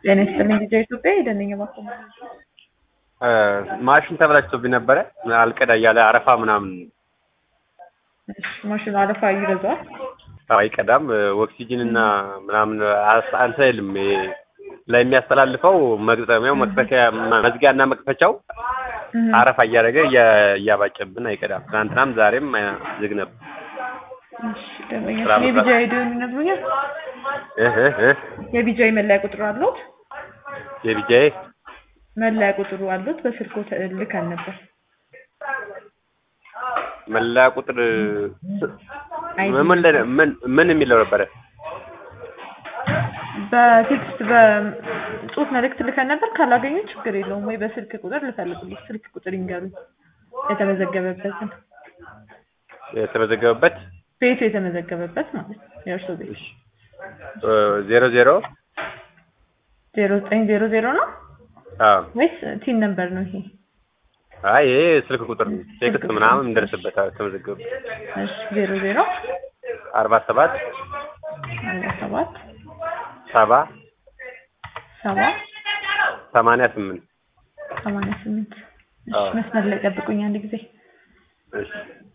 ጤና ይስጥልኝ ጊዜ ኢትዮጵያ የደነኛ ማቆም ማሽን ተበላሽቶብኝ ነበረ አልቀዳ እያለ አረፋ ምናምን ማሽኑ አለፋ ይበዛዋል። አይቀዳም። ኦክሲጅን እና ምናምን አስ- እንትን አይልም። ይሄ ላይ የሚያስተላልፈው መግጠሚያው መክፈቻ መዝጊያ እና መክፈቻው አረፋ እያደረገ እያ- እያባጨብን አይቀዳም። ትናንትናም ዛሬም አ- ዝግ ነበር። የቢጃ ሄደን ይነግሩኛል። እህ እህ እህ የቢጃይ መለያ ቁጥር አሉት? የቢጃዬ መለያ ቁጥሩ አሉት? በስልኮ ልከን ነበር። መለያ ቁጥር አይዲ ምን ላይ- ምን ምን የሚለው ነበረ? በቴክስት በጽሁፍ መልእክት ልከን ነበር። ካላገኙ ችግር የለውም ወይ በስልክ ቁጥር ልፈልጉልኝ። ስልክ ቁጥር ይንገሩኝ የተመዘገበበትን የተመዘገበበት ቤቱ የተመዘገበበት ማለት ነው። የእርሶ ቤት ዜሮ ዜሮ ዜሮ ዘጠኝ ዜሮ ዜሮ ነው አዎ ወይስ ቲን ነምበር ነው ይሄ? አይ ይሄ ስልክ ቁጥር ነው። ቴክስት ምናምን እንደርስበታል። የተመዘገበበት እሺ ዜሮ ዜሮ አርባ ሰባት አርባ ሰባት ሰባ ሰባ ሰማንያ ስምንት ሰማንያ ስምንት እሺ አዎ። መስመር ላይ ጠብቁኝ አንድ ጊዜ እሺ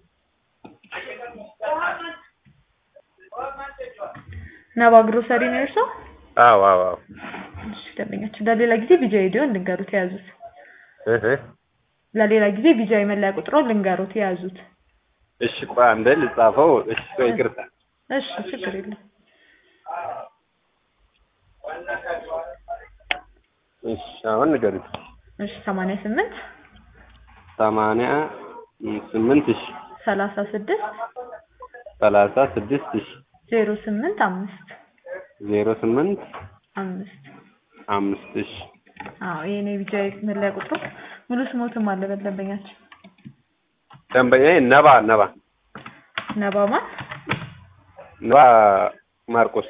ነባ ግሮሰሪ ነው የእርሶ? አዎ አዎ አዎ እሺ ደንበኛችን ለሌላ ጊዜ ቢጃ ሄዲዮን ልንገሩት የያዙት እህ እህ ለሌላ ጊዜ ቢጃ የመለያ ቁጥሮ ልንገሩት የያዙት እሺ ቆይ አንዴ ልጻፈው። እሺ ቆይ ይቅርታ። እሺ ችግር የለም እሺ አሁን ንገሩኝ። እሺ ሰማንያ ስምንት ሰማንያ ስምንት እሺ ሰላሳ ስድስት ሰላሳ ስድስት እሺ ዜሮ ስምንት አምስት ዜሮ ስምንት አምስት አምስት እሺ አዎ የኔ ቢጃ መለያ ቁጥሩ ሙሉ ስሞትም አለበት ደንበኛችን ደንበኛዬ ነባ ነባ ነባማ ነባ ማርቆስ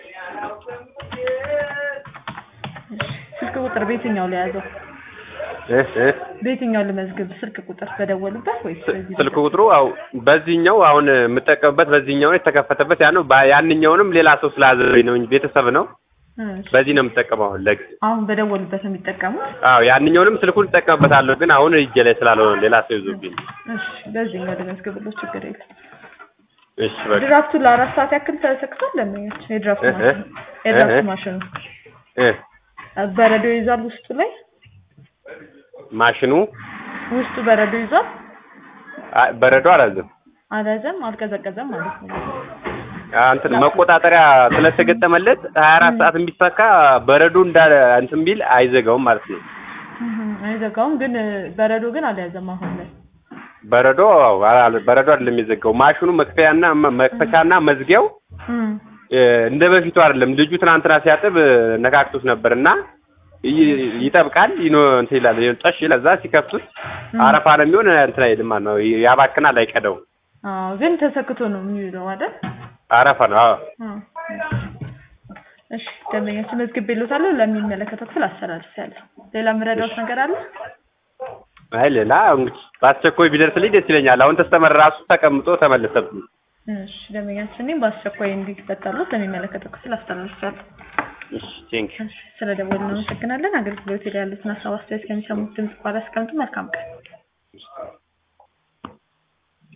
ስልክ ቁጥር በየትኛው ላይ ያዘው እህ እህ በየትኛው ልመዝግብ ስልክ ቁጥር በደወሉበት ወይስ በዚህ ስልክ ቁጥሩ አው በዚህኛው አሁን የምጠቀምበት በዚህኛው ነው የተከፈተበት ያ ነው። ባ- ያንኛውንም ሌላ ሰው ስላዘዘኝ ነው እንጂ ቤተሰብ ነው። እሺ። በዚህ ነው የምጠቀመው አሁን ለጊዜ አሁን በደወሉበት ነው የሚጠቀሙት አዎ ያንኛውንም ስልኩን እጠቀምበታለሁ፣ ግን አሁን እጄ ላይ ስላልሆነ ሌላ ሰው ይዞብኝ። እሺ በዚህኛው ልመዝግብሎ ችግር የለም እሺ በቃ ድራፍቱ ለአራት ሰዓት ያክል ተሰክቷል ለምኛችን የድራፍት እህ ማሽኑ የድራፍት እህ ማሽኑ እ በረዶ ይዟል ውስጡ ላይ ማሽኑ ውስጡ በረዶ ይዟል አ- በረዶ አላዘም አልያዘም አልቀዘቀዘም ማለት ነው እንትን መቆጣጠሪያ ስለተገጠመለት 24 ሰዓት የሚሰካ በረዶ እንዳለ እንትን ቢል አይዘጋውም ማለት ነው። እህ አይዘጋውም ግን በረዶ ግን አልያዘም አሁን ላይ በረዶ አዎ፣ አላ- በረዶ አይደለም የሚዘጋው ማሽኑ መክፈያና መ- መክፈቻና መዝጊያው እም እ፣ እንደ በፊቱ አይደለም። ልጁ ትናንትና ሲያጥብ እ፣ ነካክቶት ነበር እና ይ- ይጠብቃል ይኖ እንትን ይላል ጠሽ ይላል። እዛ ሲከፍቱት አረፋ ነው የሚሆን እንትን አይልም ማለት ነው። ያባክናል፣ አይቀደውም። አዎ ግን ተሰክቶ ነው የሚውለው አይደል አረፋ ነው። አዎ አዎ እሺ ደንበኛችን መዝግቤልዎታለሁ ለሚመለከተው ክፍል አስተላልፌያለሁ ሌላ የምረዳዎት ነገር አለ አይ ሌላ እንግዲህ በአስቸኳይ ቢደርስልኝ ደስ ይለኛል። አሁን ተስተመር ራሱ ተቀምጦ ተመለሰብኝ። እሺ ደንበኛችን እኔም በአስቸኳይ እንዲፈታሉት ለሚመለከተው ክፍል አስተላልፌያለሁ እሺ ቴንክ እሺ ስለደወሉ እናመሰግናለን አገልግሎት ላይ ያሉትን ሀሳብ አስተያየት ከሚሰሙት ድምጽ በኋላ አስቀምጡ መልካም ቀን